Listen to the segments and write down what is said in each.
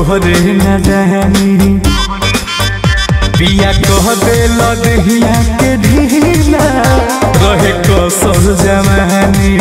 तोहरे न जानी पिया कह दे लदहिया के ढीला रहे कसर जवानी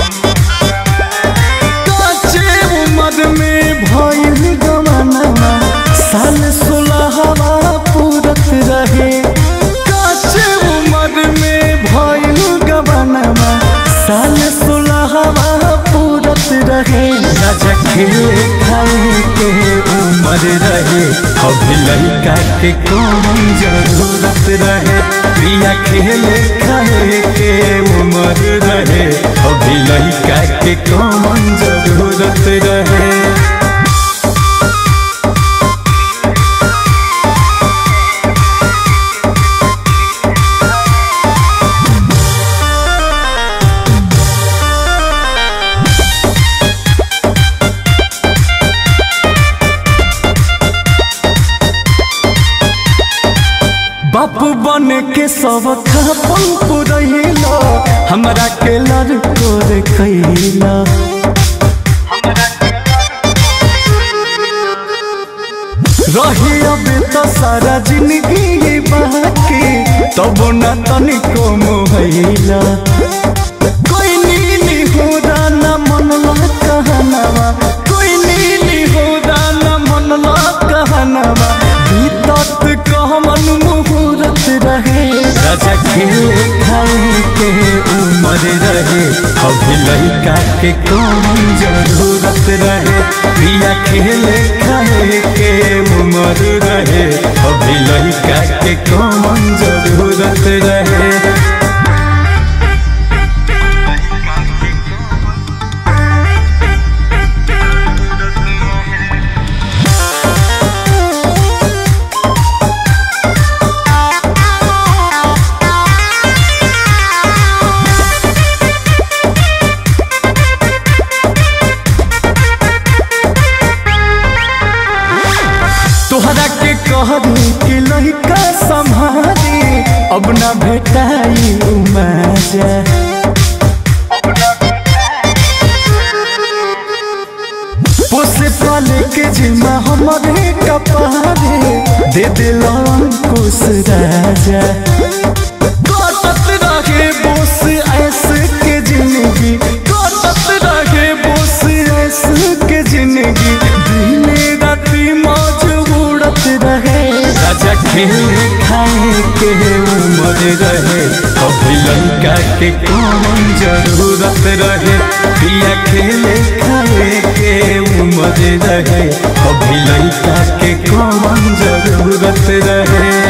काचे उम्र में भइल गवाना साल सोलहवा पूरत रहे काचे उम्र में भइल गवाना साल सोलहवा पूरत रहे राजा खेले खाए के उम्र रहे अभी लड़का के कौन जरूरत रहे प्रिया खेले खाए के उम्र रहे अभी लड़का के कौन जरूरत रहे बाप बन के सब खापन पुरैला हमरा के लड़को रे कैला रही अब तो सारा जिंदगी ये बाकी तब न तनिको मोहैला कोई नीली हो ना मनला कहनावा कोई नीली हो ना मनला कहनावा बीतत कहमन मुहूर्त रहे राजा खेले खाए के उम्र रहे अभी लड़का के कौन जरूरत रहे प्रिया खेले खाए के उम्र रहे अभी लड़का के कौन जरूरत रहे तोहरा के कहरी कि लड़का संभारी अब न भेटाई मजा पोसे पाले के जिम्मा हमारे कपारे दे दिल अंकुश राजा कटत रहे बोस ऐसे के जिंदगी कटत रहे बोस ऐसे के जिंदगी दिने राती मौज उड़त रहे राजा खेले खाए के उम्र रहे अभी लड़का के कौन जरूरत रहे पिया खेले खाए के उम्र रहे अभी लड़का के कौन जरूरत रहे